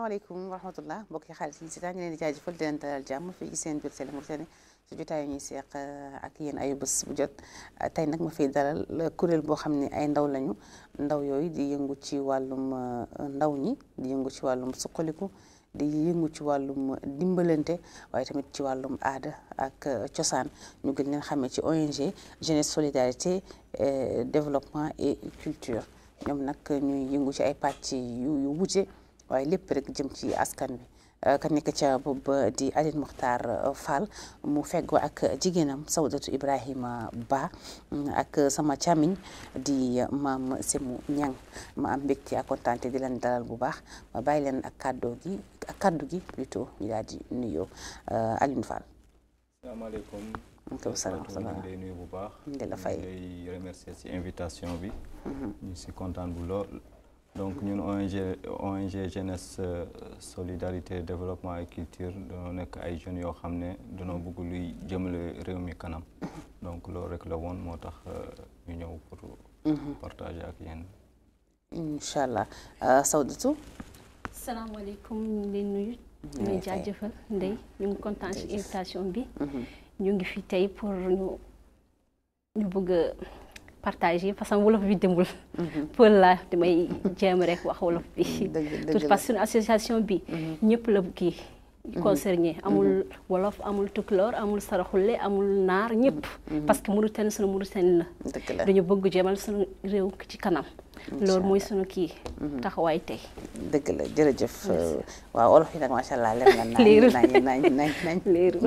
asalaamaaleykum wa rahmatullah mbokk yi xaalis yi si taa ñu leen di jaajëfal di leen dalal jàmm fii ci seen biir Télé Mauritanie su jotaayu ñuy seeq ak yéen ayu bés bu jot tey nag ma fiy dalal kuréel boo xam ne ay ndaw lañu ndaw yooyu di yëngu ci wàllum ndaw ñi di yëngu ci wàllum suqaliku di yëngu ci wàllum dimbalante waaye tamit ci wàllum aada ak cosaan ñu gën leen xamee ci ONG jeunesse solidarité développement et culture ñoom nag ñuy yëngu ci ay pàcc yu yu wute waaye lépp rek jëm ci askan bi ka nekk ca boobu di Aline Mokhtar Fall mu feggoo ak jigéenam Sawdatu Ibrahima Ba ak sama càmmiñ di maam Semu Ñang ma am mbégte ak kontaante di leen dalal bu baax ma bàyyi leen ak kàddoo gi ak kàddu gi plutôt ñu daal di nuyoo Aline Fall. asalaamaaleykum. maaleykum salaam ñu ngi lay nuyu bu baax. di la fay di lay remercier ci invitation bi. ñu si kontaan bu lool. donc ñun ONG ONG jeunesse solidarité développement et culture dañoo nekk ay jeunes yoo xam ne dañoo bëgg luy jëmale réew mi kanam. donc loolu rek la woon moo tax ñu ñëw pour. partager ak yéen. incha allah Sawdatu. salaamaaleykum ñu ngi leen nuyu. ñu ngi jaajëfal Ndeye ñu ngi kontaan ci invitation bi. ñu ngi fi tey pour ñu ñu bëgg a partager parce que wolof bi demul. pël la damay jéem rek wax wolof bi. tout parce que suñu association bi. ñëpp la kii. concerné amul wolof amul tukulóor amul saraxule amul naar ñëpp. parce que Mauritanie sunu Mauritanie la. dañu bëgg jéemal sunu réew ci kanam. loolu mooy sunu kii. taxawaay tey. dëgg la jërëjëf. waaw olof yi nag macha allah leer na nañ nañ nañ nañ nañ. léeru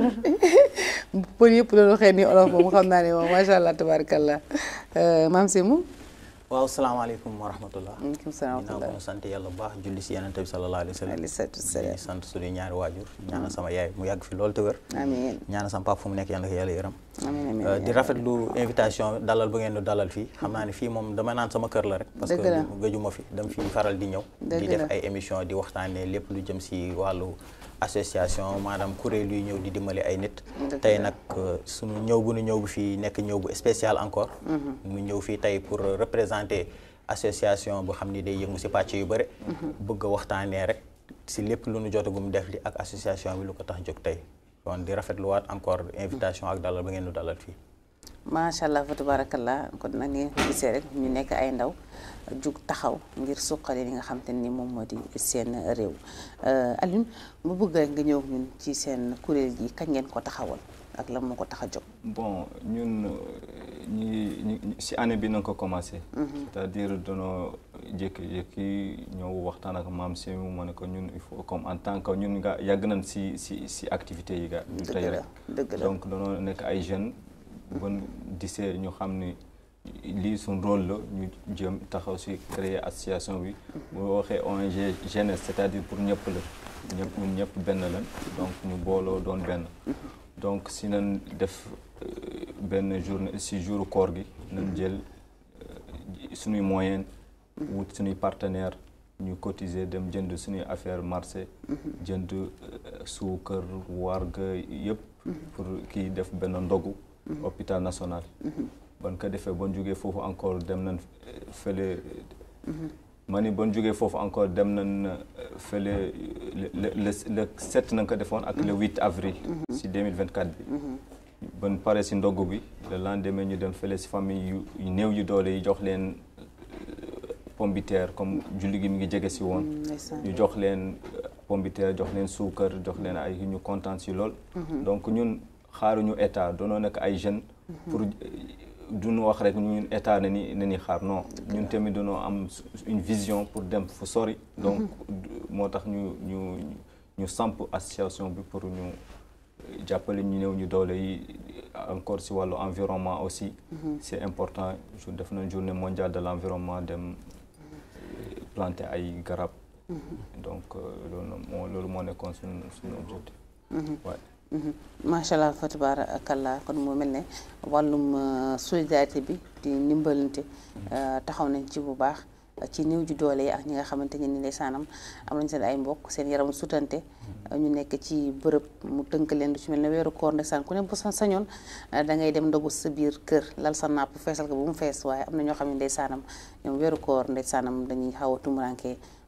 pël yëpp loolu xëy ni olof moom xam naa ne moom macha allah tabarakallah maam Sémou. waaw salaamaaleykum wa rahmatullah maaleykum salaam wa rahmatullah ginnaaw ko sant yàlla bu baax julli si yonent bi sallallahu alayhi wa sallam alayhi salaatu wasalaam di sant suñu ñaari waajur ñaana sama yaay mu yàgg fi loolu te wér amiin ñaana sama papa fu mu nekk yàlla ko yàlla yërëm amiin amiin di rafetlu invitation dalal bu ngeen di dalal fii xam naa ne fii moom dama naan sama kër la rek parce Dëgg la. que gëjuma fi dama fi faral di ñëw Dëgg di la. def ay émission di waxtaanee lépp lu jëm si wàllu association maanaam kuréel yuy ñëw di dimbali ay nit Dëgg tey la. nag suñu ñëw bu nu ñëw bu fii nekk ñëw bu spécial encore mu ñëw fii tey pour représenter association bu xam ni day yëngu si pàcc yu bëri bëgg a waxtaanee rek si lépp lu nu jotagum def li ak association bi lu ko tax jóg tey kon di rafetluwaat encore invitation ak dalal ba ngeen nu dalal fii macha allah fa tabarakallah kon nag ngeen ko gisee rek ñu nekk ay ndaw jug taxaw ngir suqali li nga xam te ni moom moo di seen réew Alioune mu bëgg rek nga ñëw ñun ci seen kuréel gi kañ ngeen ko taxawal ak lan moo ko tax a jóg. bon ñun ñi ñi si année bi na ko commencé. c'est-à-dire danoo jékki-jékki ñëw waxtaan ak maam Sémou ma ne ko ñun il faut comme en tant que ñun nga yàgg nañ si si si activités yi ga Dëgg tey la, rek dëgg la. donc danoo nekk ay jeunes bon disee ñu xam ni lii suñ rôle la ñu jëm taxaw si créer association bi bu waxee ONG jeunesse c'est-à-dire pour ñëpp la ñëpp ñun ñëpp benn lañ donc ñu booloo doon benn donc si nañ def euh, benn journée si jour koor gi nañ jël euh, suñuy moyen wut suñuy partenaire ñu cotiser dem jënd suñuy affaire marché jënd euh, suukar warga yëpp pour kii def benn ndogu hôpital national ban ko defee bon jógee foofu encore dem nañ euh, fële ma ni bon jógee foofu encore dem nañ euh, fële le le le le sept nañ ko defoon ak le 8 avril. si 2024 bi. ban pare si ndogu bi le lendemain ñu dem fële si famille yu yu néew yu doole yi jox leen euh, pomme de terre comme julli gi mi ngi jege si woon. ndeysaan. ñu jox leen euh, pomme de terre jox leen suukar jox leen ay ñu kontaan si lool. donc ñun xaaruñu état doonoo nekk ay jeunes. pour duñu wax rek ñun état na ni na ni xaar non ñun tamit dañoo am une vision pour dem fu sori. donc moo tax ñu ñu ñu samp association bi pour ñu jàppale ñu néew ñu doole yi encore si wàllu environnement aussi. c'est important jour def nañ journée mondiale de l'environnement dem planter ay garab. donc loolu moo loolu moo nekkoon suñu suñu objectif. waaye. macha allah fa tabarakallah kon moo mel ne wàllum solidarité bi di ndimbalante taxaw nañ ci bu baax ci néew ju doole yi ak ñi nga xamante ne ni ndeysaanam am nañ seen ay mbokk seen yaram sutante ñu nekk ci bërëb mu tënk leen du ci mel ne weeru koor ndeysaan ku ne bu sa sañoon da ngay dem ndogu sa biir kër lal sa nàpp feesal ko bu mu fees waaye am na ñoo xam ne ndeysaanam ñoom weeru koor ndeysaanam dañuy xaw a tumuranke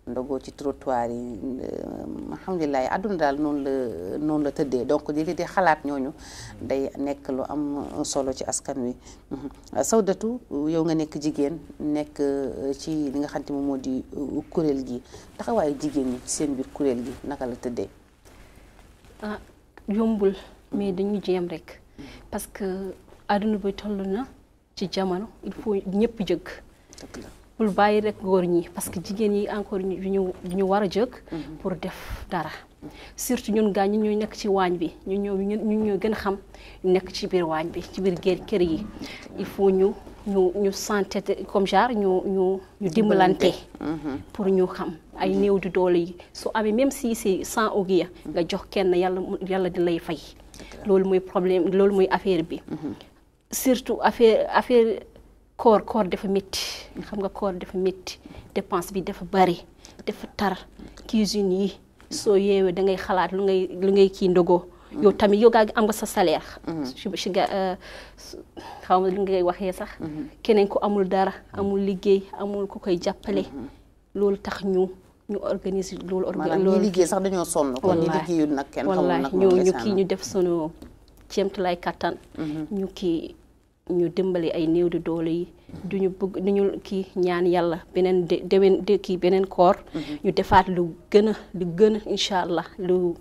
ndogoo ci trottoir yi alhamdulilah àdduna daal noonu la noonu la tëddee donc di di xalaat ñooñu day nekk lu am solo ci askan wi Sawdatu yow nga nekk jigéen nekk ci li nga xam te moom moo di kuréel gi taxawaayu jigéen ñi ci seen biir kuréel gi naka la tëddee ah yombul mais dañu jéem rek parce que àdduna bi toll na ci jamono il faut ñëpp jëgg dëgg la bul bàyyi rek góor ñi parce que jigéen yi encore ñu ñu ñu war a jóg pour def dara surtout ñun gaa ñi ñooy nekk ci waañ bi ñu ñëw ñu ñoo gën a xam ñu nekk ci biir waañ bi ci biir kër kër yi il faut ñu ñu ñu santé comme genre ñu ñu ñu dimbalante pour ñu xam ay néew di doole yi su amee même si c'est sans ogiya nga jox kenn yàlla yàlla di lay fay loolu mooy problème loolu mooy affaire bi surtout affaire affaire koor koor dafa métti xam nga koor dafa métti dépense bi dafa bari dafa tar cuisine yi soo yeewee da ngay xalaat lu ngay lu ngay kii ndogoo yow tamit yow gaa am nga sa salaire si ga xaw ma lu ngay waxee sax keneen ku amul dara amul liggéey amul ku koy jàppale loolu tax ñu ñu organiser loolu maanaam ñi liggéey sax dañoo sonn kon ñi liggéeyul nag kenn xamul nag wallaahi ñu ñu kii ñu def sunu ceemtulaay kattan ñu kii ñu dimbali ay néew di doole yi duñu bëgg duñu kii ñaan yàlla beneen de déwén de kii beneen koor ñu defaat lu gën a lu gën a incha allah lu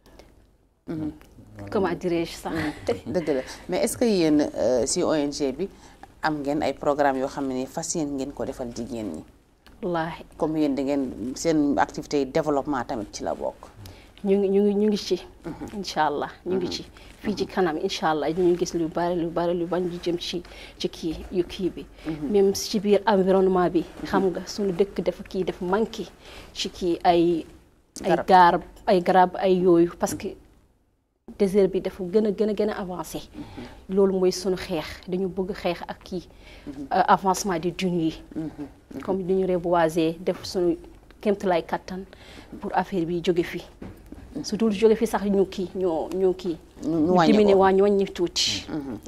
comment dirais-je sax dëgg la mais est-ce que yéen si ONG bi am ngeen ay programme yoo xam ne fas yéen ngeen ko defal jigéen ñi wallaahi comme yéen da ngeen seen activité développement tamit ci la bokk ñu ngi ñu ngi ñu ngi ci incha allah ñu ngi ci fii ci kanam incha allah ñu gis lu bari lu bari lu bañ lu jëm ci ci kii yu kii bi même ci biir environnement bi xam nga suñu dëkk dafa kii dafa manqué ci kii ay ay garab ay garab ay yooyu parce que désert bi dafa gën a gën a gën a avancé loolu mooy suñu xeex dañu bëgg xeex ak kii avancement di dun yi comme dañu reboiser def suñu kéemtalaay kattan pour affaire bi jóge fi su dul jóge fi sax ñu kii ñu ñu kii ñu wàññi dimine ko waa ñu wàññi tuuti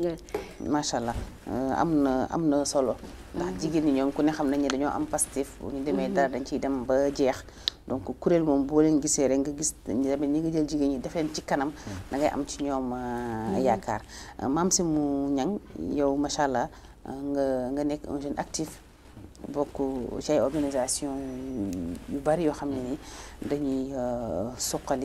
macha allah am na am na solo ndax jigéen ñi ñoom ku ne xam nañ ne dañoo am pastif bu ñu demee dara dañ ciy dem ba jeex donc kuréel moom boo leen gisee rek nga gis tamit ñi nga jël jigéen ñi def leen ci kanam da ngay am ci ñoom yaakaar maam si mu ñang yow macha allah nga nga nekk un jeune actif bokk ci ay organisation yu bari yoo xam ne ni dañuy suqali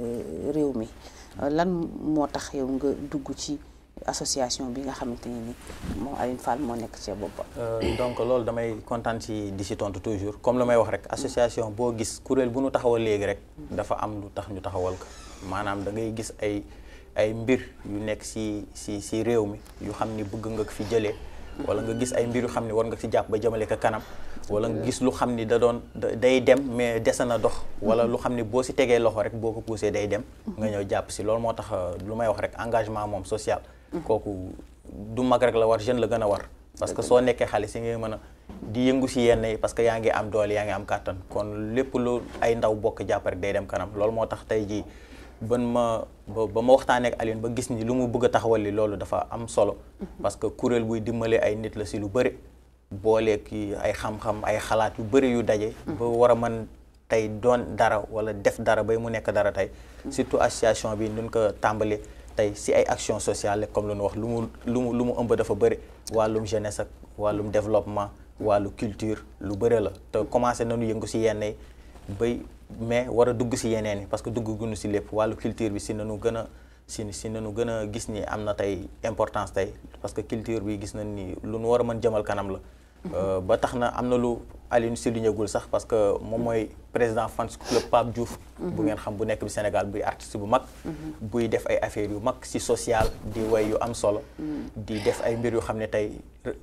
réew mi lan moo tax yow nga dugg ci association bi nga xamante ne ni moom Aline Fall moo nekk ci boppam. donc loolu damay kontaan ci di si tontu toujours comme lu may wax rek association boo gis kuréel bu nu taxawal léegi rek dafa am lu tax ñu taxawal ko maanaam da ngay gis ay ay mbir yu nekk si si si réew mi yu xam ni bëgg nga ko fi jëlee. wala nga gis ay mbir yu xam ne war nga ci jàpp ba jëmale ko kanam wala nga gis lu xam ni da doon day dem mais dese na dox wala lu xam ni boo si tegee loxo rek boo ko poussé day dem nga ñëw jàpp si loolu moo tax lu may wax rek engagement moom social kooku du mag rek la war jeune la gën a war parce que soo nekkee xale si ngay mën a di yëngu si yenn yi parce que yaa ngi am doole yaa ngi am kàttan kon lépp lu ay ndaw bokk jàpp rek day dem kanam loolu moo tax tey jii ban ma ba ma waxtaanee ak Alioune ba gis ni lu mu bëgg a taxawal li loolu dafa am solo parce que kuréel buy dimbale ay nit la si lu bëri booleeg ay xam-xam ay xalaat yu bëri yu daje ba war a mën tey doon dara wala def dara bay mu nekk dara tey surtout association bi nuñ ko tàmbali tey si ay action sociale comme lu nu wax lu mu lu mu lu mu ëmb dafa bëri wàllum jeunesse ak wàllum développement wàllu culture lu bëri la te commencé nañu yëngu si yenn yi bay mais war a dugg si yeneen yi parce que dugg gunu si lépp wàllu culture bi si nanu gën a si si nanu gën a gis ni am na tey importance tey parce que culture bi gis nañ ni lu nu war a mën jëmal kanam la ba tax na am na lu Alioune souligné gul sax parce que moom mooy président fans club Pape Diouf bu ngeen xam bu nekk bi Sénégal buy artiste bu mag buy def ay affaires yu mag si social di way yu am solo di def ay mbir yu xam ne tey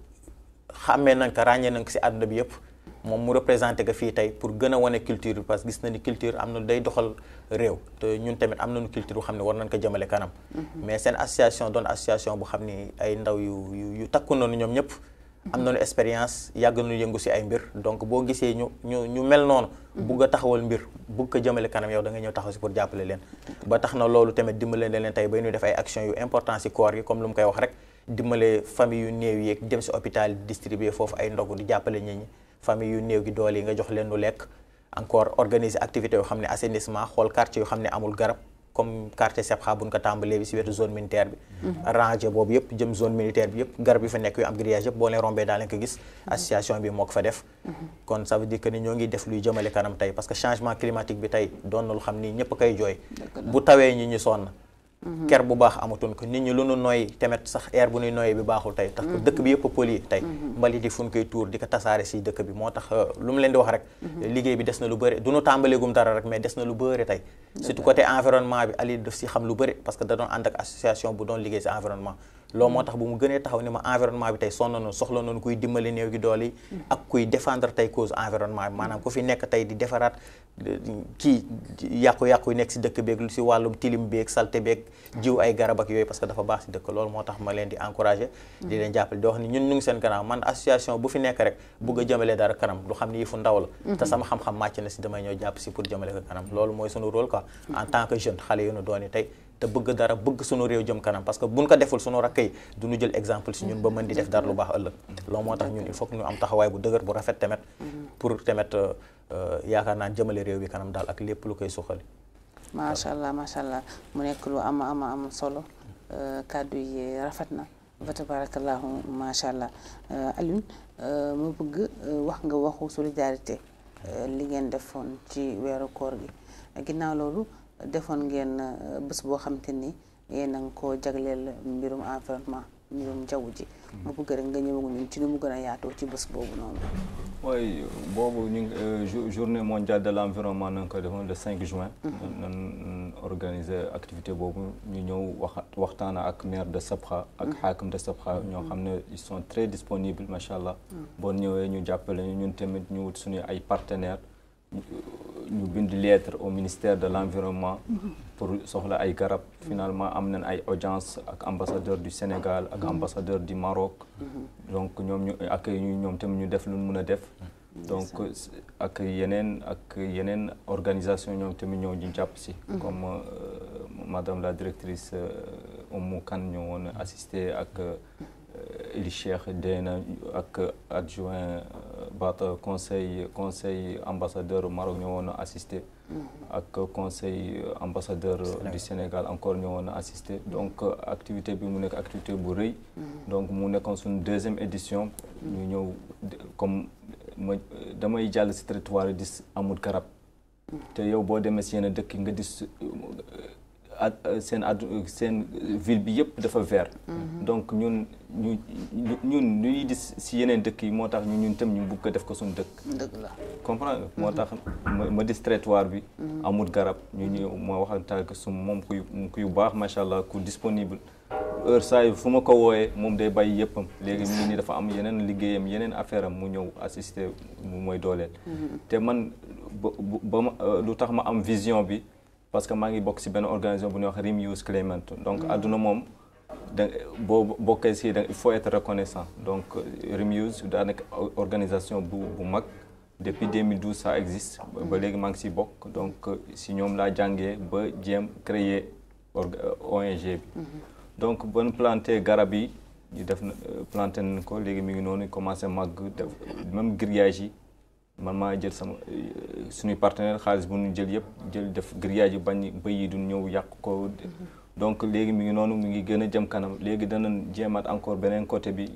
xàmmee nañ ko ràññee nañ ko si àdduna bi yëpp moom mu représenté ko fii tey pour gën a wane culture bi parce que gis na ni culture am na day doxal réew te ñun tamit am nañu culture bu xam ne war nañ ko jëmale kanam mais seen association doon association bu xam ni ay ndaw yu yu yu takku noonu ñoom ñëpp am nañu expérience yàgg nañu yëngu si ay mbir donc boo gisee ñu ñu ñu mel noonu bugg a taxawal mbir bugg ko jëmale kanam yow da nga ñëw taxaw si pour jàppale leen ba tax na loolu tamit dimbale leen tey bay ñu def ay action yu important si koor gi comme lu mu koy wax rek dimbale famille yu néew yeeg dem si hôpital distribuer foofu ay ndogu di jàppale nit ñi famille yu néew gi doole yi nga jox leen lu lekk encore organiser activité yoo xam ne assainissement xool quartier yoo xam ne amul garab comme quartier Sepxa buñ ko tàmbalee bi si wetu zone militaire bi rangé boobu yëpp jëm zone militaire bi yëpp garab yi fa nekk yu am grillage yëpp boo leen rombee daa leen ko gis association bi moo ko fa def kon ça veut dire que ni ñoo ngi def luy jëmale kanam tey parce que changement climatique bi tey doon na lu xam ni ñëpp koy jooy bu tawee ñi ñu sonn ker bu baax amatuñ ko nit ñi lu nu nooy tamit sax air bu nuy nooyee bi baaxul tey tax dëkk bi yëpp poli tey mbalit yi fu ñu koy tuur di ko tasaare si dëkk bi moo tax lu mu leen di wax rek liggéey bi des na lu bëri du nu tàmbaleegum dara rek mais des na lu bëri tey surtout côté environnement bi Ali daf si xam lu bëri parce que da doon ànd ak association bu doon liggéey si environnement loolu moo tax bu mu gënee taxaw ni ma environnement bi tey sonn nañu soxla nañu kuy dimbali néew gi doole yi ak kuy défendre tey cause environnement bi maanaam ku fi nekk tey di defaraat kii yàqu-yàqu yi nekk si dëkk beeg si wàllum tilim beeg salte beeg jiw ay garab ak yooyu parce que dafa baax si dëkk loolu moo tax ma leen di encouragé di leen jàppale di wax ni ñun ñu ngi seen kanam man association bu fi nekk rek bugg a jëmale dara kanam lu xam ni fu ndaw la te sama xam-xam màcc na si damay ñëw jàpp si pour jëmale ko kanam loolu mooy sunu rôle quoi en tant que jeune xale yu nu dooni tey te bëgg dara bëgg sunu réew jëm kanam parce que buñ ko deful sunu rakk yi du ñu jël exemple si ñun ba mën di def dara lu baax ëllëg loolu moo tax ñun il faut que ñu am taxawaay bu dëgër bu rafet tamit pour tamit yaakaar naa jëmale réew bi kanam daal ak lépp lu koy suxali macha allah macha allah mu nekk lu am am am solo kàddu yi rafet na fa tabarakallahu macha allah Alioune mu bëgg wax nga waxu solidarité li ngeen defoon ci weeru koor gi ginnaaw loolu defoon ngeen bés boo xamante ni yéen a ngi koo jagleel mbirum environnement mbirum jaww ji mu bëgg rek nga ñëw ñun ci nu mu gën a yaatoo ci bés boobu noonu oui boobu ñu ngi journée mondiale de l' environnement nañ ko defoon le 5 juin nan organiser activité boobu ñu ñëw wax waxtaan ak maire de Sabkha ak xaakim de Sabkha ñoo xam ne ils sont très disponibles macha allah boo ñëwee ñu jàppale ñu ñun tamit ñu wut suñu ay partenaires ñu bind lettre au ministère de l' environnement pour soxla ay garab finalement am nañ ay audience ak ambassadeur du Sénégal ak ambassadeur du Maroc donc ñoom ñu accueil ñu ñoom tamit ñu def lu mën a def donc ak yeneen ak yeneen organisation ñoom tamit ñoo ñu jàpp si comme madame la directrice Oumou Kane ñoo woon assister ak Eli Cheikh Deyna ak adjoint Bata conseil conseil ambassadeur Maroc ñoo woon assister ak conseil ambassadeur du Sénégal encore ñoo woon assister donc activité bi mu nekk activité bu rëy donc mu nekkoon suñu deuxième édition ñu ñëw comme ma damay jàll si territoire di amul garab te yow boo demee si yenn dëkk nga dis seen addu seen ville bi yëpp dafa vert donc ñun ñu ñun ñuy gis si yeneen dëkk yi moo tax ñu ñun tam ñu bugg ko def ko suñu dëkk dëgg la comprendre moo tax ma dis territoire bi amul garab ñu ñëw ma waxantaa ko su moom kuy kuy baax macha allah ku disponible heure saa yi fu ma ko wooyee moom day bàyyi yëppam léegi mu ngi nii dafa am yeneen liggéeyam yeneen affaire am mu ñëw assister mu mooy dooleel te man ba ma lu tax ma am vision bi parce que maa ngi bokk si benn organisation bu ñuy wax Reuse Clement donc àdduna moom da boo bokkee si da il faut être reconnaissant donc Reuse daa nekk organisation bu bu mag depuis 2012 ça existe ba léegi maa ngi si bokk donc si ñoom laa jàngee ba jéem créer ONG bi donc bon planté garab yi ñu def na planté nañ ko léegi mi ngi noonu commencé màgg def même grillage yi man maa jël sama suñuy partenaire xaalis bu ñu jël yëpp jël def grillage yi bañ bëy yi du ñëw yàq ko donc léegi mi ngi noonu mi ngi gën a jëm kanam léegi danañ jéemaat encore beneen côté bi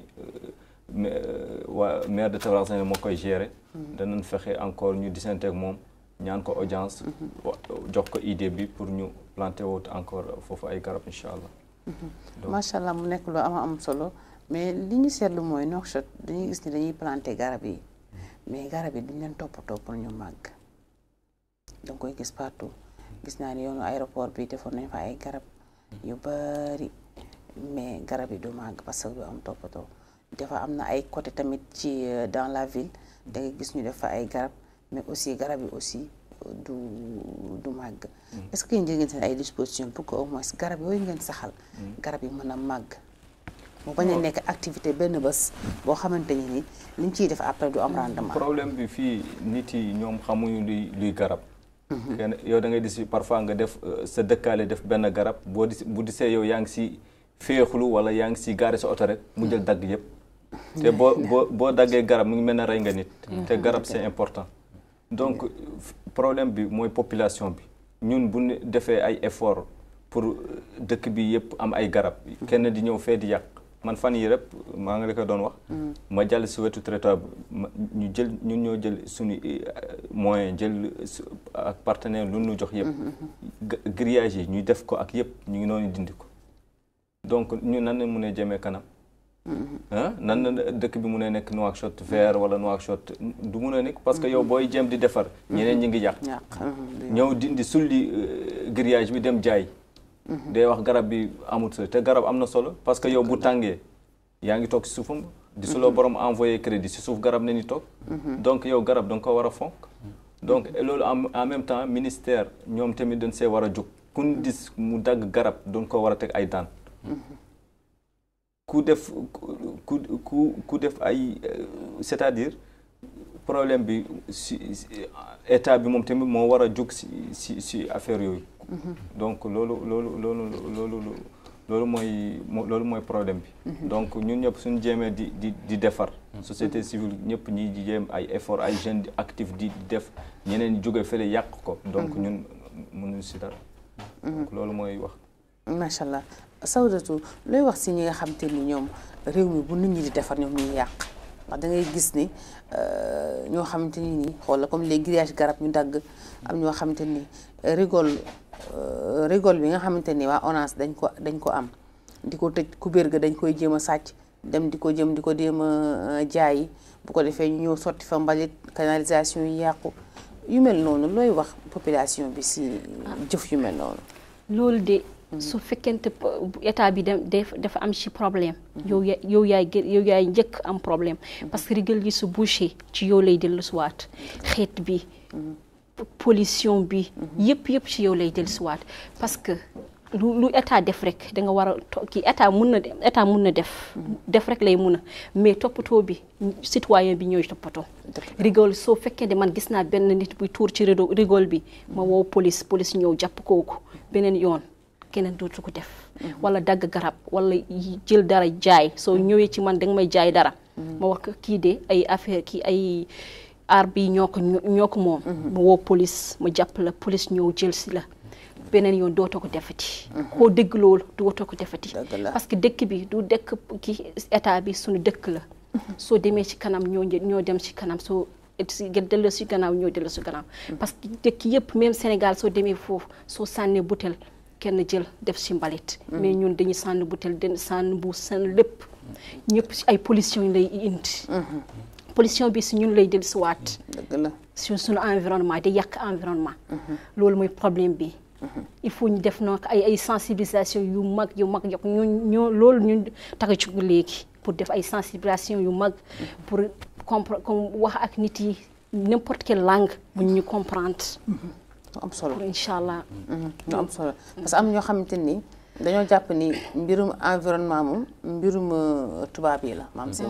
waa maire de Tabarasane moo koy gérer danañ fexe encore ñu disante ak moom ñaan ko audience jox ko idée bi pour ñu planter woot encore foofu ay garab incha allah macha allah mu nekk lu am am solo mais li ñu seetlu mooy Nouakchott dañuy gis ni dañuy planter garab yi mais garab yi duñ leen toppatoo pour ñu màgg danga koy gis partout gis naa ni yoonu aéroport bi defoon nañ fa ay garab yu bari mais garab yi du màgg parce que du am toppatoo dafa am na ay côté tamit ci dans la ville da ngay gis ñu def fa ay garab mais aussi garab yi aussi du du màgg est-ce que yéen jël ngeen seen ay disposition pour que au moins garab yooyu ngeen saxal garab yi mën a màgg mu bañ a nekk activité benn bés boo xamante ni ni liñ ciy def après du am rendement problème bi fii nit yi ñoom xamuñu luy luy garab kenn yow da ngay dis parfois nga def sa dëkkaale def benn garab boo di bu disee yow yaa ngi si féexlu wala yaa ngi si gaare sa oto rek mu jël dagg yëpp te boo boo boo daggee garab mu ngi mel ne rey nga nit te garab c'est important donc problème bi mooy population bi ñun bu ñu defee ay effort pour dëkk bi yëpp am ay garab kenn di ñëw fee di yàq man fan yi rek maa ngi la ko doon wax ma jàll si wetu traitoire bi ñu jël ñun ñoo jël suñu moyen jël ak partenaire lu ñu jox yëpp grillage yi ñu def ko ak yëpp ñu ngi noonu dindi ko donc ñu nan la mun a jëmee kanam ah nan la dëkk bi mun a nekk Nouakchott vert wala Nouakchott du mun a nekk parce que yow booy jéem di defar ñeneen ñi ngi yàq ñëw dindi sulli grillage bi dem jaay day wax garab bi amut te garab am na solo parce que yow bu tàngee yaa ngi toog si suufam di su la borom envoyé crédit si suuf garab ne ni toog donc yow garab da nga ko war a fonk donc loolu en même temps ministère ñoom tamit dañ see war a jóg kun dis mu dagg garab doon ko war a teg ay daan ku def ku ku ku def ay c'est-à-dire problème bi si état bi moom tamit moo war a jóg si si si affaire yooyu donc loolu loolu loolu loolu loolu mooy loolu mooy problème bi donc ñun ñëpp suñu jéemee di di di defar société civile ñëpp ñi di jéem ay effort ay jeunes actifs di def ñeneen jóge fële yàq ko donc ñun mënuñu si dara donc loolu mooy wax macha allah Sawdatu looy wax si ñi nga xam te ni ñoom réew mi bu nit ñi di defar ñoom ñuy yàq ndax da ngay gis ni ñoo xamante ni nii xoola comme les grillages garab ñu dagg am ñoo xamante ni rigole rigole bi nga xamante ni waa ONAS dañ ko dañ ko am di ko tëj kubéer ga dañ koy jéem a sàcc dem di ko jëm di ko jéem a jaayi bu ko defee ñu ñëw sotti fa mbalit canalisation yi yàqu yu mel noonu looy wax population bi si jëf yu mel noonu loolu de su fekkente état bi dafa am ci problème yow ya yow yaay yow yaay njëkk am problème parce que rigal yi su bouché ci yow lay dellusiwaat xeet bi pollution bi yëpp yëpp ci yow lay dellusiwaat parce que lu lu état def rek da nga war a kii état mun na état mun na def def rek lay mun a mais toppatoo bi citoyen bi ñooy toppatoo rigole soo fekkee de man gis naa benn nit buy tuur ci rigole bi ma woo police police ñëw jàpp kooku beneen yoon keneen dootu ko def wala dagg garab wala jël dara jaay soo ñëwee ci man danga may jaay dara ma wax kii de ay affaire kii ay aar bi ñoo ko ñoo ko moom ma woo police ma jàpp la police ñëw jël si la beneen yoon dootoo ko defati koo dégg loolu dootoo ko defati parce que dëkk bi du dëkk ki état bi suñu dëkk la soo demee ci kanam ñoo ñoo dem ci kanam soo si dellu si gannaaw ñoo dellu si gannaaw parce que dëkk yëpp même Sénégal soo demee foofu soo sànnee butel kenn jël def si mbalit mais ñun dañuy sànni butel den sànni bu sànni lépp ñëpp si ay pollution lay indi pollution bi si ñun lay dellu si waat sur suñu environnement di yàq environnement loolu mooy problème bi il faut ñu def nag ay ay sensibilisation yu mag yu mag yokk ñoo ñoo loolu ñun tax a jóg léegi pour def ay sensibilisation yu mag pour compre comme wax ak nit yi n'importe quelle langue bu ñu comprendre am solo incha allah. ñu am solo parce que am ñoo xamante ni dañoo jàpp ni mbirum environnement moom mbirum tubaab yi la maam si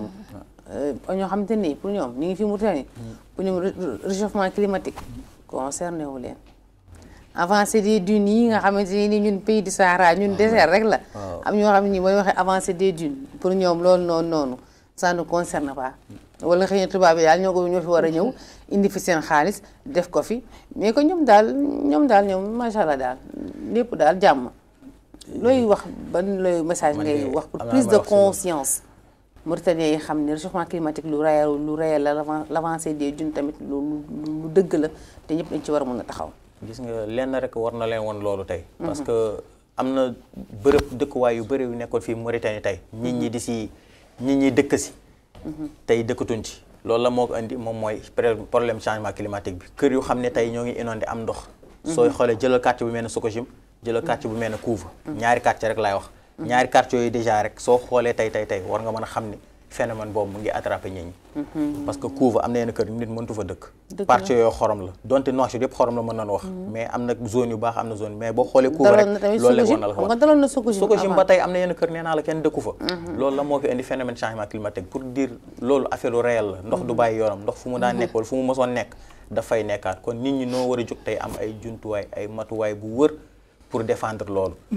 ñoo xamante ni pour ñoom ñu ngi fi Mauritanie pour ñoom réchauffement climatique concerné wu leen avancée des dunes yi nga xamante ni ñun pays du Sahara ñun désert rek la am ñoo xam ne mooy waxee avancée des dunes pour ñoom loolu noonu noonu ça ne concerne pas wala xëy na tubaab yi daal ñoo ko ñoo fi war a ñëw indi fi seen xaalis def ko fi mais que ñoom daal ñoom daal ñoom macha allah daal lépp daal jàmm looy wax ban looy message ngay wax pour prise de conscience Mauritaniens yi xam ne réchauffement climatique lu réel lu réel la l'avancée des dunes tamit lu lu dëgg la te ñëpp dañ ci war a mën a taxaw gis nga lenn rek war na leen woon loolu tey parce que am na bërëb dëkkuwaay yu bëri yu nekkoon fii Mauritanie tey nit ñi di si nit ñi dëkk si tey dëkkatuñ ci loolu la moo ko indi moom mooy problème changement climatique bi kër yu xam ne tey ñoo ngi inondé am ndox sooy xoolee jëlal quartier bu mel ne Sococim jëlal quartier bu mel ne Kouva ñaari quartier rek laay wax ñaari quartier yooyu déjà rek soo xoolee tey tey tey war nga mën a xam ne phénomène boobu mu ngi attrapé nit ñi parce que Kouva am na yenn kër nit mëntu fa dëkk quartier yooyu xorom la donte Nouakchott yëpp xorom la mën nañu wax mais am na zone yu baax am na zone mais boo xoolee Kouva rek loolu la war na la ko wax Sococim ba tey am na yenn kër nee naa la kenn dëkku fa loolu la moo fi indi phénomène changement climatique pour dire loolu affaire réel la ndox du bàyyi yoonam ndox fu mu daan nekk wala fu mu mësoon nekk dafay nekkaat kon nit ñi noo war a jóg tey am ay jumtuwaay ay matuwaay bu wër pour défendre loolu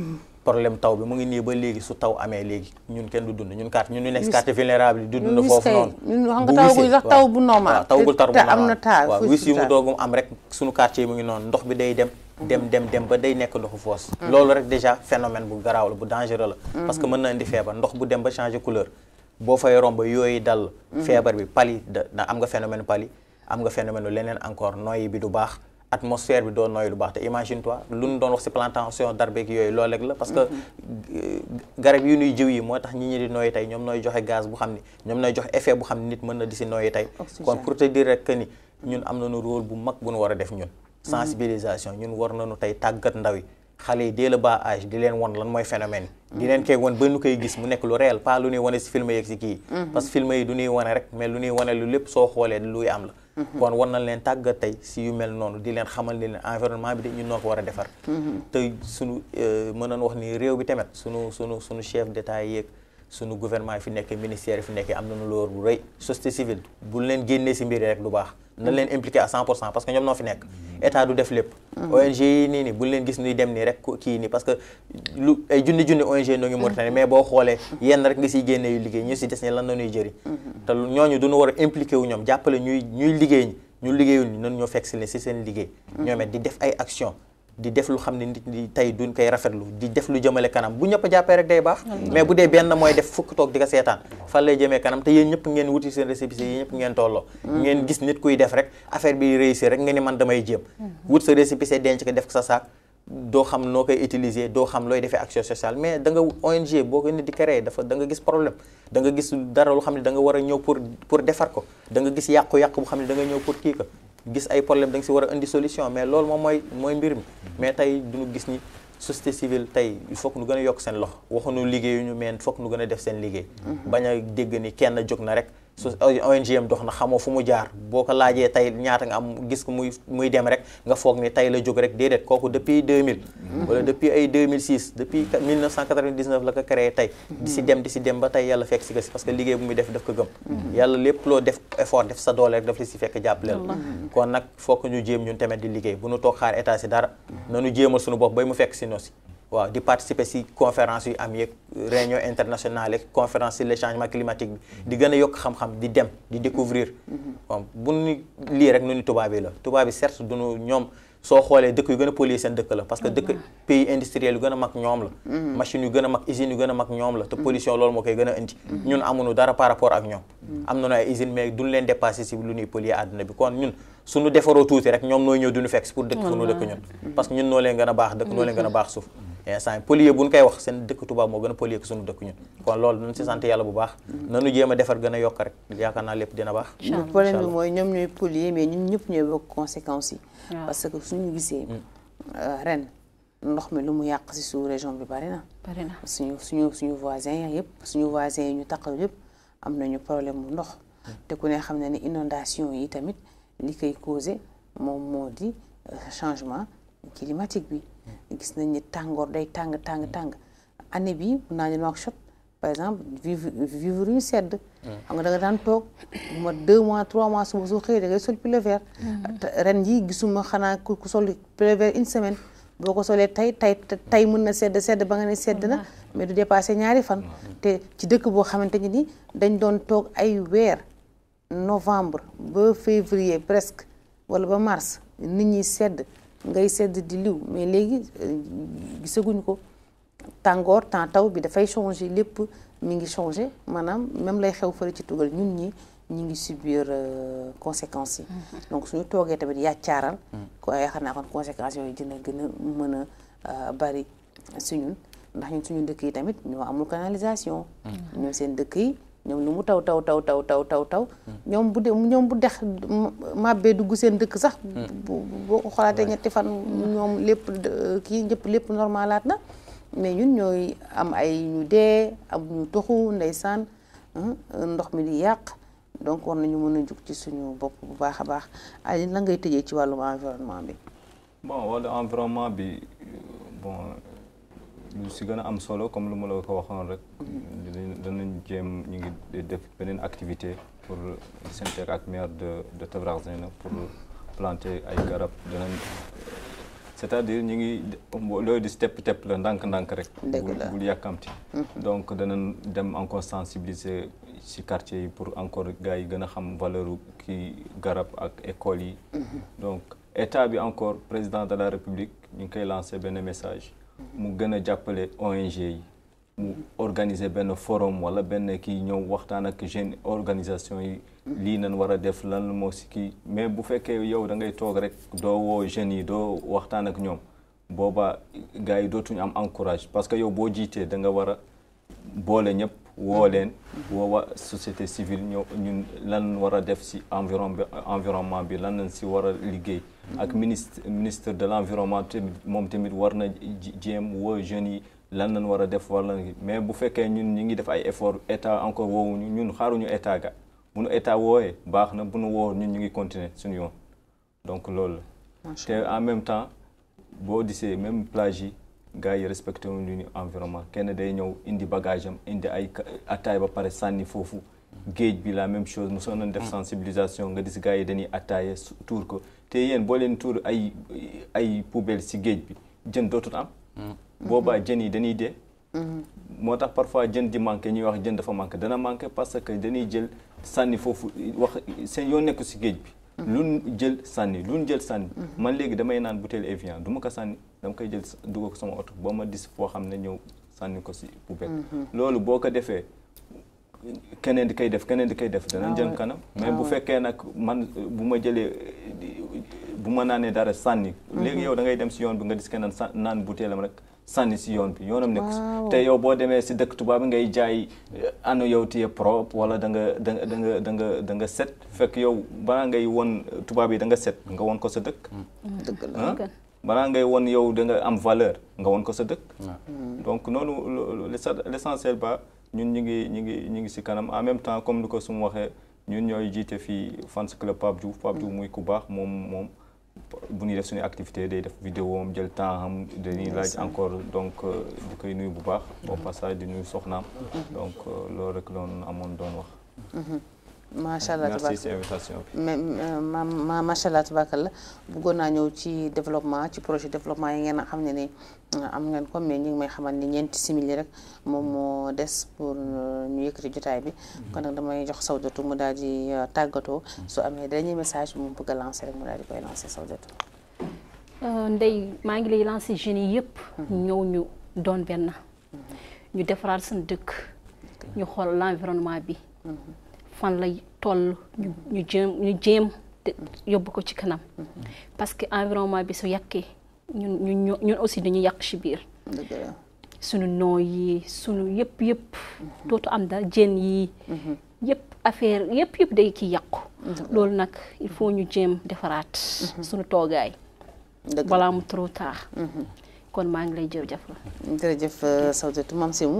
problème taw bi mu ngi nii ba léegi su taw amee léegi ñun kenn du dund ñun carte ñun ñu nekk Wis- carte vulnérable yi du ñun dund wis foofu kay, noonu ñun xam nga Bu tawagul wisee, sax waaw. taw bu normal. waaw tawagul te- taw bu te am normal. na taal, waaw fu wis yi mu taal. doogum am rek suñu quartier yi mu ngi noonu ndox bi day dem dem dem dem ba day nekk ndoxu foos loolu rek déjà phénomène bu garaaw la bu dangereux la parce que mën na indi feebar ndox bu dem ba changer couleur boo fay romb yooyu dal feebar bi pali da da am nga phénomène pali am nga phénomène lu leneen encore noyyi bi du baax atmosphère bi doo noyyi lu baax te imagine toi lu ñu doon wax ci plantation d'arbres ak yooyu loolu rek la parce que euh, garab yi ñuy jiw yi moo tax ñi ñi di noyyi tey ñoom nooy joxe gaz bu xam ni ñoom nooy joxe effet bu xam ni nit mën na di ci noyyi tey Oxygène. kon pour te dire rek que ni ñun am nañu rôle bu mag bu ñu war a def ñun sensibilisation ñun war nañu tey tàggat ndaw yi xale yi dès le bas âge di leen won lan mooy phénomène yi di leen koy won ba nu koy gis mu nekk lu réel pas lu ñuy wane si film yeeg si kii parce que film yi du ñuy wane rek mais lu ñuy wane lu lépp soo xoolee luy am la kon war nañ leen tàggat tey si yu mel noonu di leen xamal ni leen environnement bi de ñun noo ko war a defar te sunu mën nañu wax ni réew bi tamit sunu sunu sunu chef d'état yeeg sunu gouvernement yi fi nekk ministère yi fi nekk am nañu loolu bu rëy société civile bu leen génnee si mbir yi rek du baax na leen impliqué à 100 pour cent parce que ñoom noo fi nekk état du def lépp ONG yi nii nii bu leen gis nuy dem nii rek ku- kii nii parce que lu ay junni junni ONG noo ngi Mauritanie mais boo xoolee yenn rek nga siy génnee yu liggéey ñu si des ne lan la ñuy jëriñ te lu- ñooñu duñu war a impliqué wu ñoom jàppale ñuy ñuy liggéey ñi ñu liggéeyul ñi nan ñoo fekk si leen si seen liggéey ñoom it di def ay action di def lu xam ne nit ñi tey duñ koy rafetlu di def lu jëmale kanam bu ñëpp jàppee rek day baax mais bu dee benn mooy def fukk toog di ko seetaan fan lay jëmee kanam te yéen ñëpp ngeen wuti seen récépissé yi ñëpp ngeen tolloo ngeen gis nit kuy def rek affaire bi réussir rek nga ni man damay jéem wut sa récépissé denc ko def ko sa saak doo xam noo koy utiliser doo xam looy defee action sociale mais da nga ONG boo ko nit di créer dafa da nga gis problème da nga gis dara lu xam ne da nga war a ñëw pour pour defar ko da nga gis yàqu-yàqu bu xam ne da nga ñëw pour kii ko gis ay problème da nga si war a indi solution mais loolu moom mooy mooy mbir mi mais tey duñu gis ni société civile tey il faut que nu gën a yokk seen loxo waxuñu liggéeyuñu mais il faut que nu gën a def seen liggéey bañ a dégg ni kenn jóg na rek su ONG am dox na xamoo fu mu jaar boo ko laajee tey ñaata nga am gis ko muy muy dem rek nga foog ni tey la jóg rek déedéet kooku depuis 2000 wala depuis ay 2006 depuis 1999 la ko créé tey di si dem di si dem ba tey yàlla fekk si ko si parce que liggéey bu muy def daf ko gëm yàlla lépp loo def effort def sa doole rek daf la si fekk jàppaleel kon nag foog ñu jéem ñun tamit di liggéey bu ñu toog xaar état si dara nanu jéemal suñu bopp bay mu fekk si nosi waaw di participer si conférence yu am yeeg réunion internationale yeeg conférence sur le changement climatique bi di gën a yokk xam-xam di dem di découvrir bon bu nu lii rek nu ni tubaab yi la tubaab yi certes duñu ñoom soo xoolee dëkk yu gën a polluer seen dëkk la parce que dëkk pays industriel yu gën a mag ñoom la machine yu gën a mag usines yu gën a mag ñoom la te pollution loolu moo koy gën a indi ñun amuñu dara par rapport ak ñoom am nañu ay usines mais duñ leen dépassé si lu ñuy polluer àdduna bi kon ñun suñu defaroo tuuti rek ñoom nooy ñëw duñu fekk si pour dëkk fu nu dëkk ñun parce que ñun noo leen gën a baax dëkk noo leen gën a baax suuf instant polluer bu ñu koy wax seen dëkk tubaab moo gën a polluer ko suñu dëkk ñun kon loolu nañ si sant yàlla bu baax nanu jéem a defar gën a yokk rek yaakaar naa lépp dina baax le problème bi mooy ñoom ñooy polluer mais ñun ñëpp ñooy bokk conséquences yi waaw. parce que suñu gisee euh, ren ndox mi lu mu yàq si sous région bi bari na bari na suñu suñu suñu voisins yi yëpp suñu voisins yi ñu taqal yëpp am nañu problème mu ndox te ku ne xam ne ni inondation yi tamit li koy causé moom moo di euh, changement climatique bi gis nañ ni tàngoor day tàng tàng tàng année bi mun naa ne Nouakchott par exemple vivre vivre ñu sedd xam nga da nga daan toog bu ma deux mois trois mois suba su xëyee da ngay sol pull vert te ren ji gisuma xanaa ku ku sol pull vert une semaine boo ko solee tey tey tey mën na sedd sedd ba nga ne sedd na mais du dépassé ñaari fan te ci dëkk boo xamante ni ni dañ doon toog ay weer novembre ba février presque wala ba mars nit ñi sedd ngay sedd di liw mais léegi euh, gisaguñ ko tàngoor temps taw bi dafay changer lépp mi ngi changer maanaam même lay xew fële ci tugal ñun ñi ñu ngi subir euh, conséquences yi donc suñu toogee tamit yàccaaral ko yaakaar naa kon conséquences yooyu dina gën a mën a euh, bari si ñun ndax ñun suñu dëkk yi tamit ñoo amul canalisation ñoom seen dëkk yi ñoom lu mu taw taw taw taw taw taw taw ñoom bu de ñoom bu dex màbbee dugg seen dëkk sax bu boo ko xolaatee ñetti fan ñoom lépp de- kii ñëpp lépp normalaat na mais ñun ñooy am ay ñu dee am ñu toxu ndeysaan ah, ndox mi di yàq donc war nañu mën a jug ci suñu bopp bu baax a baax Aline la ngay tëjee ci wàllum environnement bi bon wala environnement bi bon lu si gën a am solo comme lu ma la ko waxoon rek dinañ danañ jéem ñu ngi def beneen activité pour synthèque ak maire de de Tabrax Zeyna pour planter ay garab danañ c'est-à-dire ñu ngi loolu di step step la ndànk-ndànk rek Dëgg la. bul yàkkamti donc danañ dem encore sensibiliser ci quartier yi pour encore gars yi gën a xam valeur u kii garab ak école yi donc état bi encore président de la république ñu ngi koy lancer benn message mu gën a jàppale ONG yi mu organiser benn forum wala benn kii ñëw waxtaan ak jeune organisation yi lii nañ war a def lan moo si kii mais bu fekkee yow da ngay toog rek doo woo jeunes yi doo waxtaan ak ñoom booba gars yi dootuñu am encourage parce que yow boo jiitee da nga war a boole ñëpp woo leen woo waa société civile ñëw ñun lan war a def si environ bi environnement bi lan lañ si war a liggéey ak ministre ministre de l'environnement tamit moom tamit war na ji- jéem woo jeunes yi lan lañ war a def wala mais bu fekkee ñun ñu ngi def ay effort état encore woowuñu ñun xaaruñu état ga bu nu état woowee baax na bu nu woo ñun ñu ngi continuer suñu yoon donc loolu la te en même temps boo disee même plage yi gars yi respecté wuñu ñu environnement kenn day ñëw indi bagage am indi ay ka- attaay ba pare sànni foofu géej bi la même chose mosoon nañ def sensibilisation nga gis gars yi dañuy attaaye su- tuur ko te yéen boo leen tuur ay ay poubelle si géej bi jën dootut am boobaa jën yi dañuy dee moo tax parfois jën di manqué ñuy wax jën dafa manqué dana manqué parce que dañuy jël sànni foofu wax seen yoo nekk si géej bi luñ jël sànni luñ jël sànni man léegi damay naan bouteille Evian du ma ko sànni dama koy jël dugal ko sama oto ba ma dis foo xam ne ñëw sànni ko si poubelle loolu boo ko defee keneen di koy def keneen di koy def dana jëm kanam mais bu fekkee nag man bu ma jëlee bu ma naanee dara sànni léegi yow da ngay dem si yoon bi nga gis keneen sa naan butéelam rek sànni si yoon bi yoonam nekku si te yow boo demee si dëkk tubaab bi ngay jaay ano yow téye propre wala da nga da nga da nga da nga da nga set fekk yow balaa ngay won tubaab yi da nga set nga won ko sa dëkk dëgg la ah balaa ngay won yow da nga am valeur nga won ko sa dëkk donc noonu lo- l'essa- l'essentiel ba ñun ñu ngi ñu ngi ñu ngi si kanam en même temps comme ni ko su ma waxee ñun ñooy jiite fii fans club Pape Diouf Pape Diouf muy ku baax moom moom bu ñuy def suñu activité day def vidéo am jël temps am dañuy laaj encore donc euh, di koy nuyu bu baax au passage di nuyu soxnaam donc euh, loolu rek loon amoon doon wax macha allah merci si tabaarkalla invitation bi mais ma ma macha allah tabaarkalla bëggoon naa ñëw ci développement ci projet développement yi ngeen xam ne ni am ngeen ko mais ñu ngi may xamal ni ñeenti simili rek moom moo des pour ñu yëkkati jotaay bi kon nag damay jox Sawdatu mu daal di tàggatoo su amee dernier message bi mu bëgg a lancer rek mu daal di koy lancer Sawdatu ndey maa ngi lay lancer jeunes yi yëpp. ñëw ñu doon benn. ñu defaraat seen dëkk. ñu xool l'environnement bi. fan lay toll ñu ñu jéem ñu jéem te yóbbu ko ci kanam. parce que environnement bi su yàqee ñun ñun ñun aussi dañuy yàq ci biir. dëgg la sunu noo yi sunu yëpp yëpp. dootu am daal jën yi. yëpp affaire yëpp yëpp day kii yàqu. loolu nag il faut ñu jéem defaraat. sunu toogaay. dëgg la balaa mu trop tard. kon maa ngi lay jërëjëf la. jërëjëf Sawdatu Mame Sémou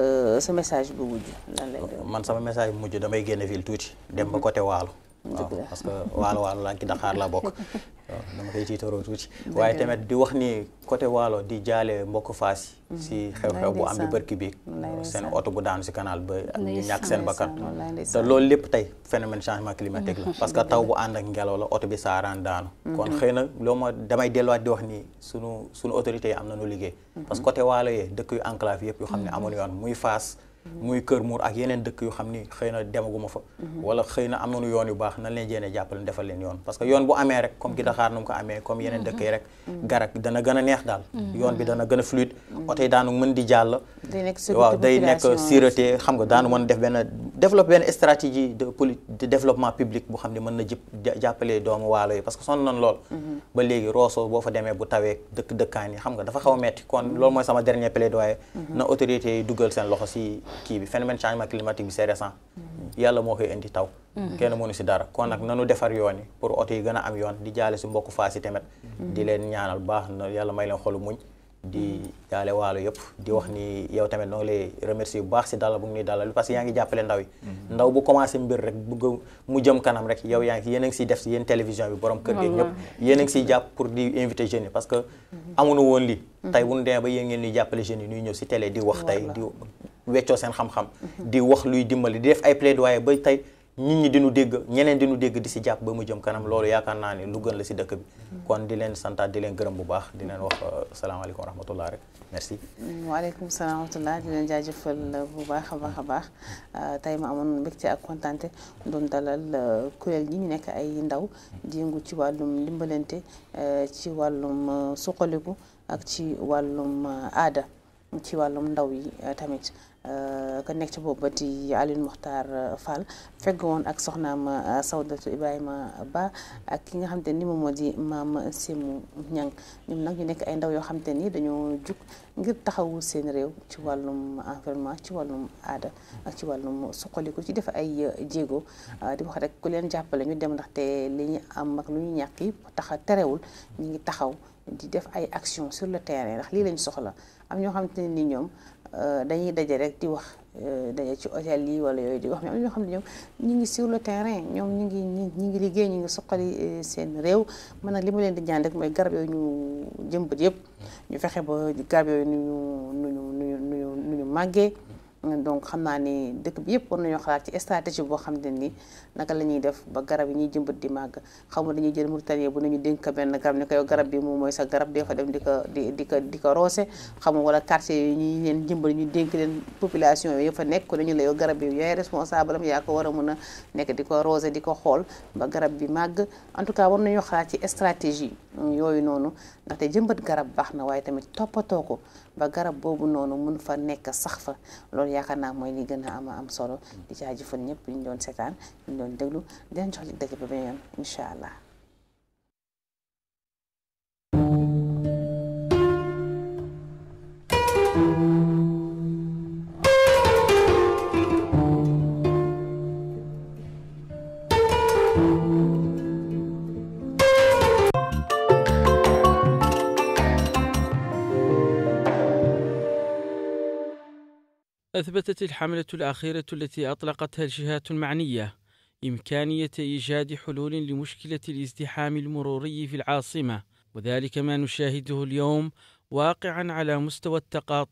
sa message bu mujj lan lay doon man sama message bu mujj damay génn ville tuuti dem ba côté waalo waaw la. parce que waalo waalo laa ci Dakar laa bokk waaw dama koy tiitaroo tuuti waaye tamit di wax ni côté waalo di jaale mbokk faas yi si xew-xew bu am bi bërki bi seen oto bu daanu si canal ba ñu ñàkk seen bakkan wallaay te ndeysaan loolu lépp tey phénomène changement climatique la parce que taw bu ànd ak ngelaw la oto bi saaraan daanu kon xëy na loo ma damay delluwaat di wax ni sunu sunu autorités yi am nañu liggéey parce que côté waalo yee dëkk yu enclave yëpp yu xam ne amuñu yoon muy Fass muy Kër Mour ak yeneen dëkk yu xam ni xëy na demaguma fa wala xëy na am nañu yoon yu baax nan leen jéene jàppale defal leen yoon parce que yoon bu amee rek comme gi Dakar nu mu ko amee comme yeneen dëkk yi rek garak dana gën a neex daal yoon bi dana gën a fluide oto yi daanu mën di jàll day nekk sécurité waaw day nekk population yi. sûreté xam nga daanu mën def benn développer benn stratégie de poli de développement public bu xam ne mën na jëpp ja- jàppale doomu waalo yi parce que sonn nañ lool ba léegi Rosso boo fa demee bu tawee dëkk dëkkaan yi xam nga dafa xaw a metti kon loolu mooy sama dernier plaidoyer na autorités yi duggal seen loxo si kii bi phénomène changement climatique bi c'est récent yàlla moo koy indi taw kenn mënu si dara kon nag nanu defar yoon yi pour oto yi gën a am yoon di jaale si mbokku Fass yi tamit di leen ñaanal baax na yàlla may leen xolu muñ di jaale waalo yëpp di wax ni yow tamit noo ngi lay remercier bu baax si dalal bu ngi dalal parce que yaa ngi jàppale ndaw yi ndaw bu commencé mbir rek bëgg mu jëm kanam rek yow yaa ngi yéen a ngi siy def si yéen télévision bi borom kër gi ñëpp yéen a ngi siy jàpp pour di invité jeunes yi parce que amuñu woon lii tey bu ñu demee ba yéen ngeen ñuy jàppale jeunes yi ñuy ñëw si télé di wax tey di weccoo seen xam-xam di wax luy dimbali di def ay plaidoyer ba tey nit ñi di nu dégg ñeneen di nu dégg di si jàpp ba mu jëm kanam loolu yaakaar naa ne lu gën la si dëkk bi kon di leen santaat di leen gërëm bu baax di leen wax salaamaaleykum wa rahmatullah rek merci waaleykum salaam wa rahmatullah di leen jaajëfal bu baax a baax a baax tey ma amoon mbégte ak kontante doon dalal kuréel gi ñu nekk ay ndaw di yëngu ci wàllum ndimbalante ci wàllum suqaliku ak ci wàllum aada ci wàllum ndaw yi tamit ka nekk ci boobu ba di Alioune Mokhtar Fall fegg woon ak soxnaam Sawdatu Ibrahima Ba ak ki nga xam te ni moom moo di maam Sémou Niang ñoom nag ñu nekk ay ndaw yoo xam te ni dañoo jug ngir taxawu seen réew ci wàllum environnement ci wàllum aada ak ci wàllum suqaliku ci def ay jéego di wax rek ku leen jàppale ñu dem ndaxte li ñu am ak lu ñu ñàkk yi tax terewul ñu ngi taxaw di def ay action sur le terrain ndax lii lañ soxla am ñoo xamante ne ni ñoom dañuy daje rek di wax daje ci hôtel yi wala yooyu di wax mais am ñoo xam ne ñoom ñu ngi sur le terrain ñoom ñu ngi ñu ngi liggéey ñu ngi suqali seen réew man nag li ma leen di ñaan rek mooy garab yooyu ñu jëmbat yëpp ñu fexe ba garab yooyu nu ñu nu ñu nu ñu nu ñu nu ñu màggee donc xam naa ni dëkk bi yëpp war nañoo xalaat ci stratégie boo xam ne ni naka la ñuy def ba garab yi ñuy jëmbat di màgg xam nga dañuy jël Mauritanie bu nañu dénk benn garab ne ko yow garab bi moom mooy sa garab dee fa dem di ko di di ko di ko roose xam nga wala quartier yi ñuy leen jëmbal ñu dénk leen population yooyu fa nekk ko dañu la yow garab bi yaay responsable am yaa ko war a mën a nekk di ko roose di ko xool ba garab bi màgg en tout cas war nañoo xalaat ci stratégie yooyu noonu ndaxte jëmbat garab baax na waaye tamit toppatoo ko ba garab boobu noonu mun fa nekk sax fa loolu yaakaar naa mooy li gën a am am solo di jaajëfal ñëpp ñu doon seetaan ñu doon déglu di leen jox li dëgg ba beneen yoon incha allah. أثبتت الحملة الأخيرة التي أطلقتها الجهات المعنية إمكانية إيجاد حلول لمشكلة الازدحام المروري في العاصمة وذلك ما نشاهده اليوم واقعا على مستوى التقاطع